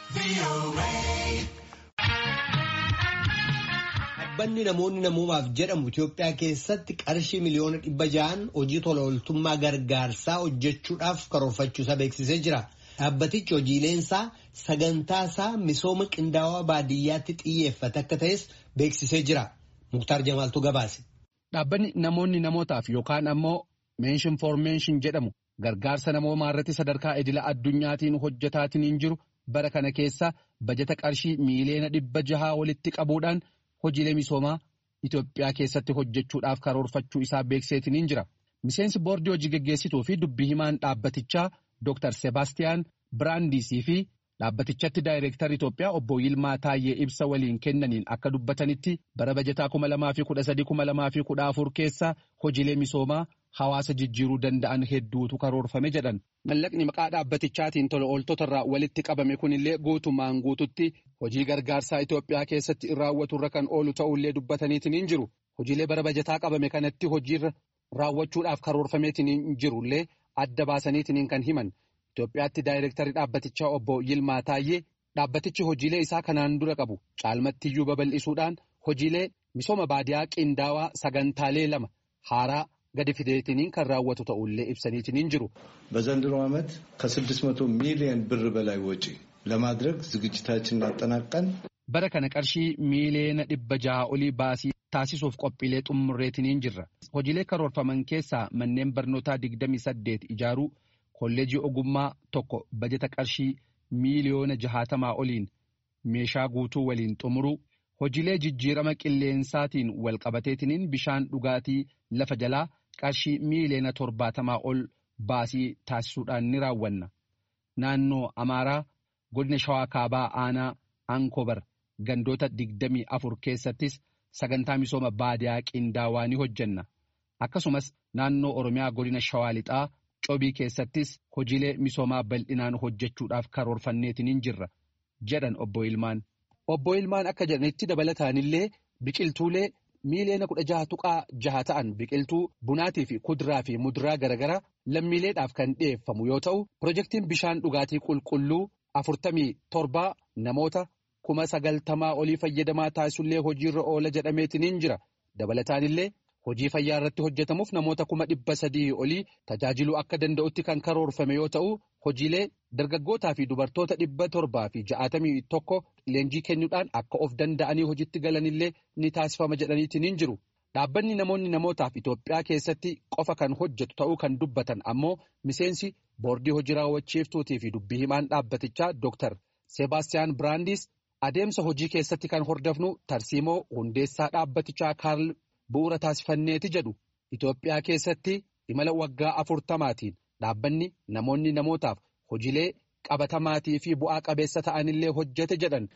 Dhaabbanni namoonni namoomaaf jedhamu Itoophiyaa keessatti qarshii miliyoona dhibba ja'an hojii tola ooltummaa gargaarsaa hojjechuudhaaf karoorfachuusaa beeksisee jira. Dhaabbatichi hojiileensaa sagantaa isaa misooma qindaawaa baadiyyaatti xiyyeeffate akka ta'es beeksisee jira. Muktaar Jamaaltu gabaase. Dhaabbanni namoonni namootaaf yookaan ammoo meenshin for meenshin jedhamu gargaarsa namoomaa irratti sadarkaa idila addunyaatiin hojjetaatiin hin jiru bara kana keessa bajata qarshii miiliyoona dhibba jahaa walitti qabuudhaan hojiilee misoomaa Itoophiyaa keessatti hojjechuudhaaf karoorfachuu isaa beekseetiin hin jira. Miseensi boordii hojii geggeessituu fi dubbii himaan dhaabbatichaa Dr. Sebaastiyaan Biraandisii fi dhaabbatichatti daayireektar Itoophiyaa obbo Yilmaa Taayyee ibsa waliin kennaniin akka dubbatanitti bara bajataa kuma lamaa fi kudha sadii kuma lamaa fi kudha afur keessa hojiilee misoomaa hawaasa jijjiiruu danda'an hedduutu karoorfame jedhan. Mallaqni maqaa dhaabbatichaatiin tola ooltota irraa walitti qabame kunillee guutumaan guututti hojii gargaarsaa Itoophiyaa keessatti raawwaturra kan oolu ta'ullee dubbataniitiin hin jiru. Hojiilee bara bajataa qabame kanatti hojiirra raawwachuudhaaf karoorfameetiin hin jirullee adda baasaniitiin kan himan. Itoophiyaatti daayireektarii dhaabbatichaa obbo Yilmaa Taayyee dhaabbatichi hojiilee isaa kanaan dura qabu caalmattiyyuu babal'isuudhaan hojiilee misooma baadiyaa qindaawaa sagantaalee lama haaraa gadi fideetiniin kan raawwatu ta'ullee ibsaniitiin hin jiru. በዘንድሮ ዓመት ከ600 ሚሊዮን ብር በላይ ወጪ ለማድረግ ዝግጅታችንን አጠናቀን bara kana qarshii miiliyoona dhibba jaha olii baasii taasisuuf qophiilee xumurreetiin jirra. Hojiilee karoorfaman keessaa manneen barnootaa 28 ijaaruu kolleejii ogummaa tokko bajata qarshii miiliyoona jahaatamaa oliin meeshaa guutuu waliin xumuruu hojiilee jijjiirama qilleensaatiin walqabateetiniin bishaan dhugaatii lafa jalaa qarshii miiliyoona torbaatamaa ol baasii taasisuudhaan ni raawwanna. Naannoo Amaaraa godina Shawaa Kaabaa Aanaa Ankobar gandoota digdamii afur keessattis sagantaa misooma baadiyaa qindaawaa ni hojjenna. Akkasumas naannoo Oromiyaa godina Shawaa Lixaa Cobii keessattis hojiilee misoomaa bal'inaan hojjechuudhaaf karoorfanneetiin jirra jedhan obbo Ilmaan. Obbo Ilmaan akka jedhanitti dabalataanillee biqiltuulee miiliyoona kudha jaha tuqaa jaha ta'an biqiltuu bunaatii fi kuduraa fi muduraa garaagaraa lammiileedhaaf kan dhiyeeffamu yoo ta'u pirojektiin bishaan dhugaatii qulqulluu afurtamii torbaa namoota kuma sagaltamaa olii fayyadamaa taasisullee hojiirra oola jedhameetiin jira dabalataanillee. Hojii fayyaa irratti hojjetamuuf namoota kuma dhibba sadii olii tajaajiluu akka danda'utti kan karoorfame yoo ta'u hojiilee dargaggootaa fi dubartoota dhibba torbaa fi ja'atamii tokko leenjii kennuudhaan akka of danda'anii hojiitti galanillee ni taasifama jedhaniitiin hin jiru. Dhaabbanni namoonni namootaaf Itoophiyaa keessatti qofa kan hojjetu ta'uu kan dubbatan ammoo miseensi boordii hojii raawwachiiftuutii fi dubbii himaan dhaabbatichaa Dr. Sebaastiyaan Biraandis adeemsa hojii keessatti kan hordofnu tarsiimoo hundeessaa dhaabbatichaa Kaarl. Bu'uura taasifanneeti jedhu Itoophiyaa keessatti imala waggaa afurtamaatiin dhaabbanni namoonni namootaaf hojiilee qabatamaatii fi bu'aa qabeessa ta'anillee hojjete jedhan.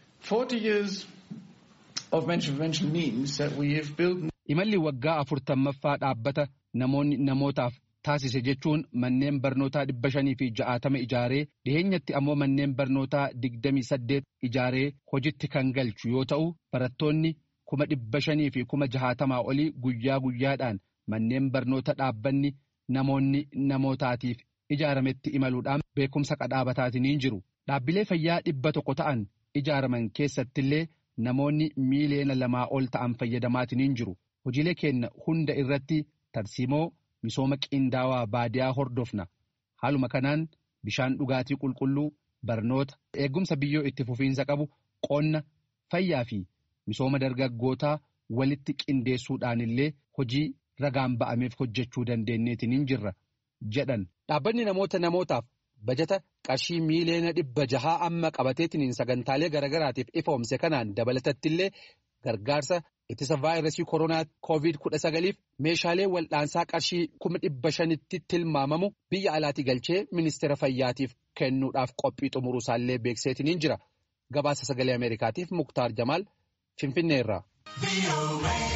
Imalli waggaa afurtammaffaa dhaabbata namoonni namootaaf taasise jechuun manneen barnootaa dhibba shanii fi ja'aatama ijaaree dhiheenyatti ammoo manneen barnootaa digdamii saddeet ijaaree hojitti kan galchu yoo ta'u barattoonni. kuma dhibba shanii fi kuma jahaatamaa olii guyyaa guyyaadhaan manneen barnoota dhaabbanni namoonni namootaatiif ijaarametti imaluudhaan beekumsa qadhaabataatiin jiru. Dhaabbilee fayyaa dhibba tokko ta'an ijaaraman keessattillee namoonni miiliyoona lamaa ol ta'an fayyadamaatiin jiru. Hojiilee keenya hunda irratti tarsiimoo misooma qindaawaa baadiyaa hordofna. Haaluma kanaan bishaan dhugaatii qulqulluu barnoota eegumsa biyyoo itti fufiinsa qabu qonna fayyaa fi. Misooma dargaggootaa walitti qindeessuudhaan illee hojii ragaan ba'ameef hojjechuu dandeenyeetiin hin jirra jedhan. Dhaabbanni namoota namootaaf bajata qarshii miiliyoona dhibba jahaa amma qabateetiin sagantaalee garaagaraatiif ifoomse kanaan dabalatattillee gargaarsa ittisa vaayirasii koronaa koovid kudha sagaliif meeshaalee wal'aansaa qarshii kuma dhibba shanitti tilmaamamu biyya alaatii galchee ministeera fayyaatiif kennuudhaaf qophii xumuruusaallee beekseetiin hin jira. Gabaasa sagalee Ameerikaatiif Muktaar Jamaal. Finfinneerraa.